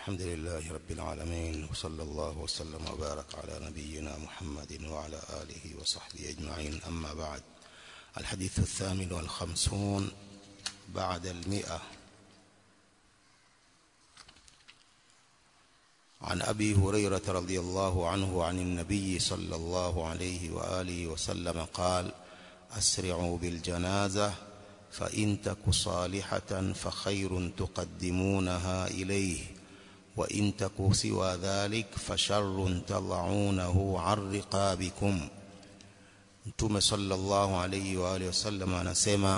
الحمد لله رب العالمين وصلى الله وسلم وبارك على نبينا محمد وعلى آله وصحبه أجمعين أما بعد الحديث الثامن والخمسون بعد المئة عن أبي هريرة رضي الله عنه عن النبي صلى الله عليه وآله وسلم قال أسرعوا بالجنازة فإن تك صالحة فخير تقدمونها إليه وإن تك سوى ذلك فشر تضعونه عن رقابكم Mtume sallallahu alayhi wa alihi wasallam anasema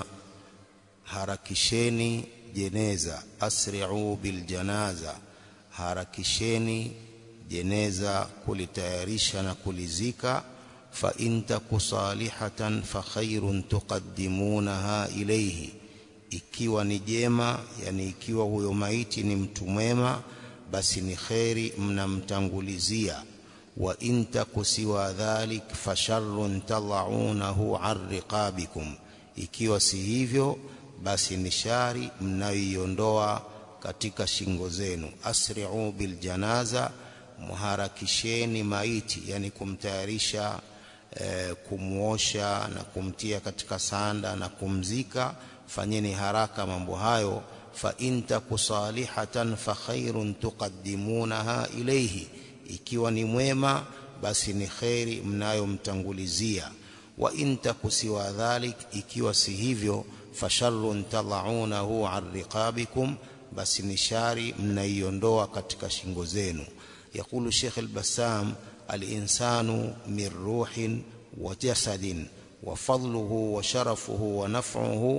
harakisheni jeneza asri'u bil janaza harakisheni jeneza kulitayarisha na kulizika fa in taku salihatan fa khairun tuqaddimunaha ilayhi ikiwa ni jema yani ikiwa huyo maiti ni mtu mwema basi ni kheri mnamtangulizia wa in taku siwa dhalik fa sharrun tad'unahu an riqabikum ikiwa si hivyo basi ni shari mnayoiondoa katika shingo zenu asri'u bil janaza muharakisheni maiti yani kumtayarisha eh, kumuosha na kumtia katika sanda na kumzika fanyeni haraka mambo hayo fa in taku salihatan fa khairun tuqaddimunaha ilayhi ikiwa ni mwema basi ni khairi mnayomtangulizia wa in taku siwa dhalik ikiwa si hivyo fa sharrun tad'unahu an riqabikum basi ni shari mnaiondoa katika shingo zenu يقول الشيخ البسام الإنسان من روح وجسد وفضله وشرفه ونفعه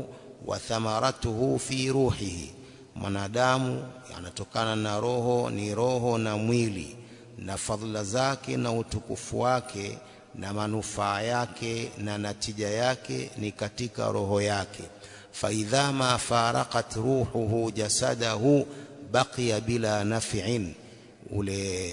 وثمرته في روحه mwanadamu anatokana na roho ni roho na mwili na fadhila zake na utukufu wake na manufaa yake na natija yake ni katika roho yake faidha ma faraqat ruhuhu jasadahu baqiya bila naf'in ule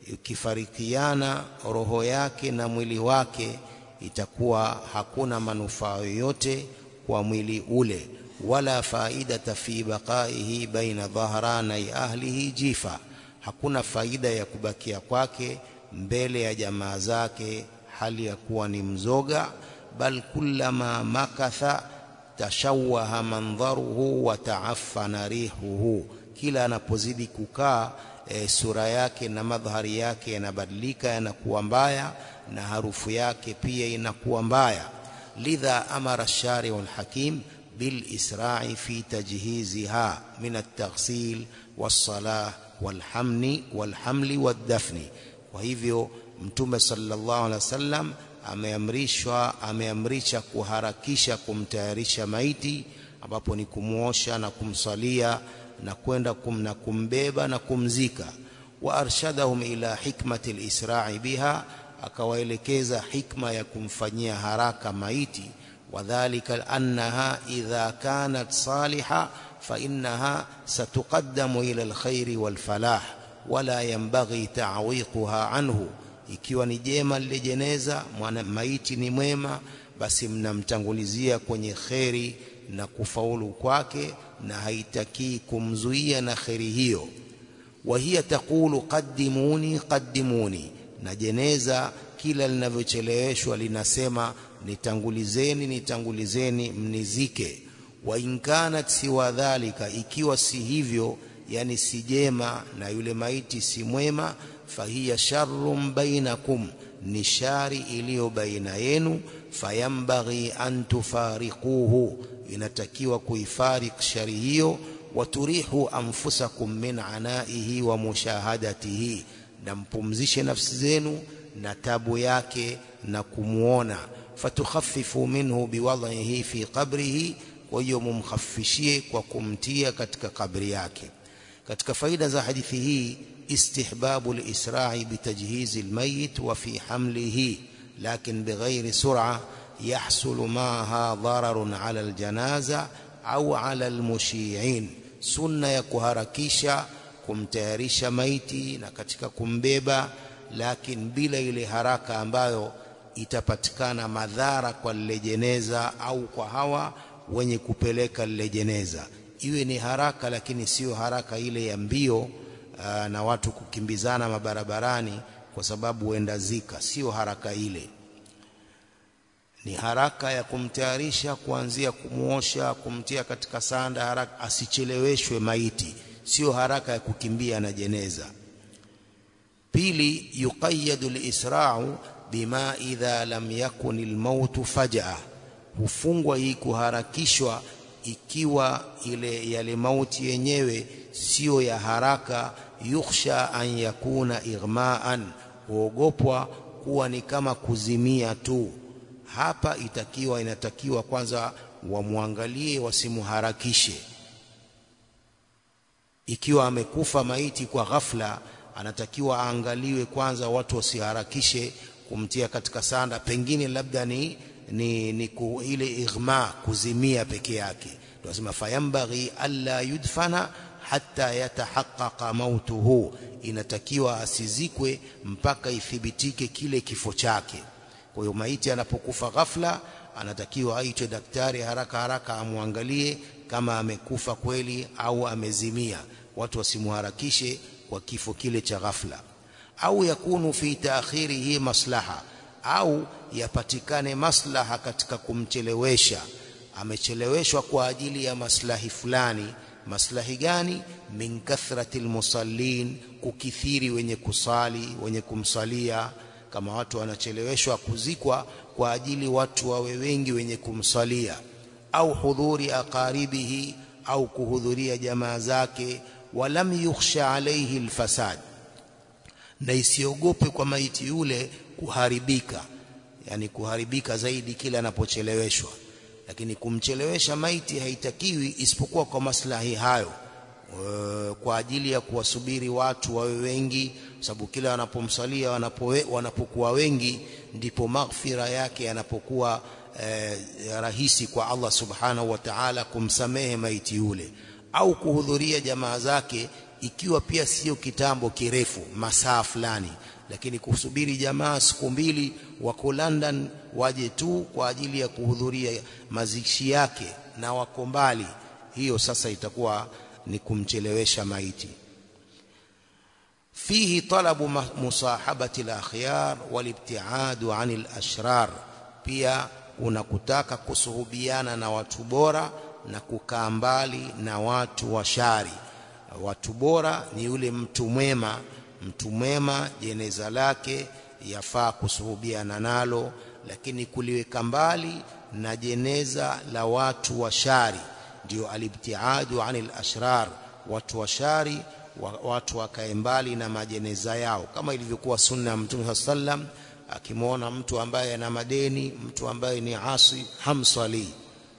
ukifarikiana roho yake na mwili wake itakuwa hakuna manufaa yoyote kwa mwili ule wala faidata fi baqaihi baina dhahranai ahlihi jifa hakuna faida ya kubakia kwake mbele ya jamaa zake hali ya kuwa ni mzoga bal kullama makatha tashawaha mandharuhu wa ta'affana rihuhu kila anapozidi kukaa e, sura yake na madhari yake yanabadilika yanakuwa mbaya na harufu yake pia inakuwa mbaya lidha amara shari'ul hakim bil isra'i fi tajhiziha min at-taghsil was-salah wal-hamni wal-hamli wad-dafni kwa hivyo mtume sallallahu alaihi wasallam ameamrishwa ameamrisha kuharakisha kumtayarisha maiti ambapo ni kumuosha na kumsalia na kwenda kum, na kumbeba na kumzika wa arshadahum ila hikmati al-isra'i biha akawaelekeza hikma ya kumfanyia haraka maiti wadhālika annaha idha kanat saliha fa innaha satuqaddamu ila al-khairi wal-falah wala yanbaghi ta'wiquha anhu ikiwa ni jema lile jeneza mwana maiti ni mwema basi mnamtangulizia kwenye kheri na kufaulu kwake na haitakii kumzuia na kheri hiyo wa hiya taqulu qaddimuni qaddimuni na jeneza kila linavyocheleweshwa linasema nitangulizeni nitangulizeni mnizike wa inkanat siwa dhalika ikiwa si hivyo yani si jema na yule maiti si mwema fahiya sharrun bainakum ni shari iliyo baina yenu fayambaghi an tufariquhu inatakiwa kuifarik shari hiyo waturihu anfusakum min anaihi wa mushahadatihi na mpumzishe nafsi zenu na tabu yake na kumuona fatukhaffifu minhu biwadhihi fi qabrihi kwa hiyo mumkhaffishie kwa kumtia katika kabri yake katika faida za hadithi hii استحباب الإسراع بتجهيز الميت وفي حمله لكن بغير سرعة يحصل معها ضرر على الجنازة أو على المشيعين سنة يكهركيشا kumtayarisha maiti na katika kumbeba lakini bila ile haraka ambayo itapatikana madhara kwa lile jeneza au kwa hawa wenye kupeleka lile jeneza iwe ni haraka lakini sio haraka ile ya mbio aa, na watu kukimbizana mabarabarani kwa sababu huenda zika sio haraka ile ni haraka ya kumtayarisha kuanzia kumuosha kumtia katika sanda haraka asicheleweshwe maiti sio haraka ya kukimbia na jeneza pili yuqayyadu al-isra'u bima idha lam yakun al-maut faj'a hufungwa hii kuharakishwa ikiwa ile yale mauti yenyewe sio ya haraka yukhsha an yakuna ighma'an huogopwa kuwa ni kama kuzimia tu hapa itakiwa inatakiwa kwanza wamwangalie wasimuharakishe ikiwa amekufa maiti kwa ghafla anatakiwa aangaliwe kwanza watu wasiharakishe kumtia katika sanda pengine labda ni ni, ni ku, ile ighma kuzimia peke yake tunasema fayambaghi alla yudfana hatta yatahaqqaqa mautuhu inatakiwa asizikwe mpaka ithibitike kile kifo chake kwa hiyo maiti anapokufa ghafla anatakiwa aitwe daktari haraka haraka amwangalie kama amekufa kweli au amezimia watu wasimuharakishe kwa kifo kile cha ghafla au yakunu fi taakhirihi maslaha au yapatikane maslaha katika kumchelewesha amecheleweshwa kwa ajili ya maslahi fulani maslahi gani min kathrati almusallin kukithiri wenye kusali wenye kumsalia kama watu wanacheleweshwa kuzikwa kwa ajili watu wawe wengi wenye kumsalia au hudhuri aqaribihi au kuhudhuria jamaa zake walam yukhsha alayhi alfasad na isiogope kwa maiti yule kuharibika yani kuharibika zaidi kila anapocheleweshwa lakini kumchelewesha maiti haitakiwi isipokuwa kwa maslahi hayo e, kwa ajili ya kuwasubiri watu wawe wengi sababu kila wanapomsalia wanapowe, wanapokuwa wengi ndipo maghfira yake yanapokuwa e, rahisi kwa Allah subhanahu wa ta'ala kumsamehe maiti yule au kuhudhuria jamaa zake ikiwa pia sio kitambo kirefu masaa fulani lakini kusubiri jamaa siku mbili wako London waje tu kwa ajili ya kuhudhuria mazishi yake na wako mbali hiyo sasa itakuwa ni kumchelewesha maiti fihi talabu musahabati al-akhyar walibtiadu anil ashrar pia unakutaka kusuhubiana na watu bora na kukaa mbali na watu washari watu bora ni yule mtu mwema mtu mwema jeneza lake yafaa kusuhubiana nalo lakini kuliweka mbali na jeneza la watu washari ndio alibtiadu anil ashrar watu washari watu wakae mbali na majeneza yao kama ilivyokuwa sunna ya Mtume sallam akimwona mtu ambaye ana madeni mtu ambaye ni asi hamsali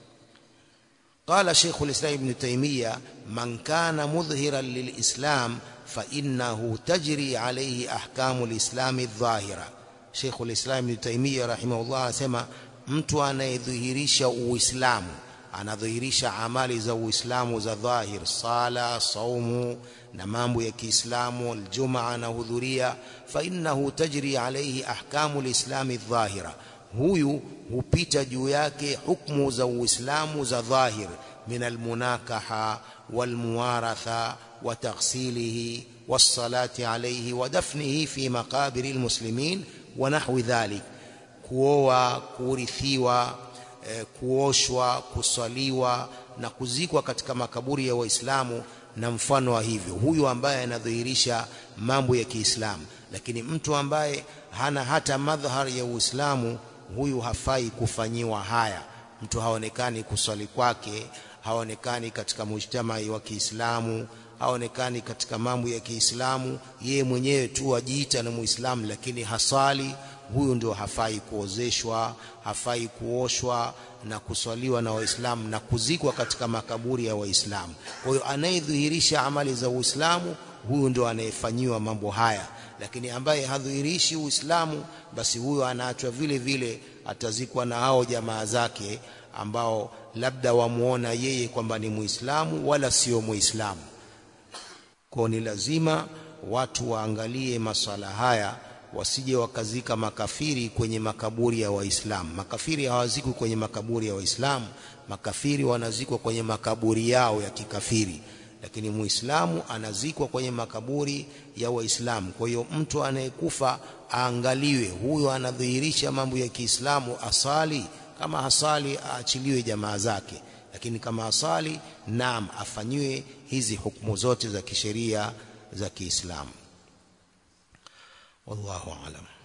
قال شيخ الإسلام ابن تيمية من كان مظهرا للإسلام فإنه تجري عليه أحكام الإسلام الظاهرة شيخ الإسلام ابن تيمية رحمه الله سمى mtu anayedhihirisha uislamu anadhihirisha amali za uislamu za dhahir sala saumu na mambo ya kiislamu aljumaa anahudhuria fa innahu tajri alayhi ahkamu alislami dhahira huyu hupita juu yake hukumu za uislamu za dhahir min almunakaha walmuwaratha wa taghsilihi والصلاه عليه ودفنه في مقابر المسلمين ونحو ذلك kuoa kurithiwa eh, kuoshwa kuswaliwa na kuzikwa katika makaburi ya waislamu na mfano wa hivyo huyu ambaye anadhihirisha mambo ya Kiislamu lakini mtu ambaye hana hata madhhar ya Uislamu huyu hafai kufanyiwa haya mtu haonekani kuswali kwake haonekani katika mujtamai wa Kiislamu haonekani katika mambo ya Kiislamu yeye mwenyewe tu ajiita na Muislamu lakini hasali huyu ndio hafai kuozeshwa hafai kuoshwa na kuswaliwa na waislamu na kuzikwa katika makaburi ya waislamu kwa hiyo anayedhihirisha amali za uislamu huyu ndio anayefanyiwa mambo haya lakini ambaye hadhihirishi uislamu basi huyo anaachwa vile vile atazikwa na hao jamaa zake ambao labda wamuona yeye kwamba ni muislamu wala sio muislamu kwa ni lazima watu waangalie maswala haya wasije wakazika makafiri kwenye makaburi ya waislamu makafiri hawazikwi kwenye makaburi ya waislamu makafiri wanazikwa kwenye makaburi yao ya kikafiri lakini muislamu anazikwa kwenye makaburi ya waislamu kwa hiyo mtu anayekufa aangaliwe huyo anadhihirisha mambo ya Kiislamu asali kama hasali aachiliwe jamaa zake lakini kama asali naam afanyiwe hizi hukumu zote za kisheria za Kiislamu wallahu aalam